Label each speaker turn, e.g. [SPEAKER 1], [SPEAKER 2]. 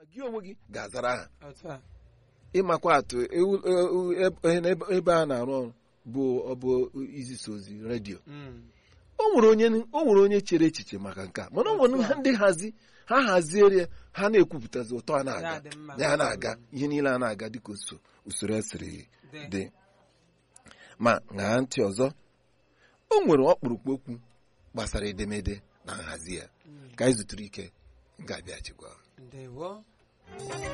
[SPEAKER 1] gị onwe gị ga-azara aha
[SPEAKER 2] otu a
[SPEAKER 1] ịmakwa atụ ewu- ewu- ebe ebe a na-arụ ọrụ bụ ọ bụ izisa ozi redio
[SPEAKER 2] Mm.
[SPEAKER 1] o nwere onye o nwere onye chere echiche maka nke a mana o nwere ha ndị hazi ha haziere ha na-ekwupụtazi ụtọ a na-aga
[SPEAKER 2] Ya dị mma.
[SPEAKER 1] ya na-aga ihe niile a na-aga dịka uso usoro esiri
[SPEAKER 2] Dị.
[SPEAKER 1] dị ma ṅaa ntị ọzọ o nwere ọkpụrụkpụ okwu gbasara edemede na nhazi ya
[SPEAKER 2] Mm.
[SPEAKER 1] ka anyị zutere ike ga-abịachikwa
[SPEAKER 2] ndewo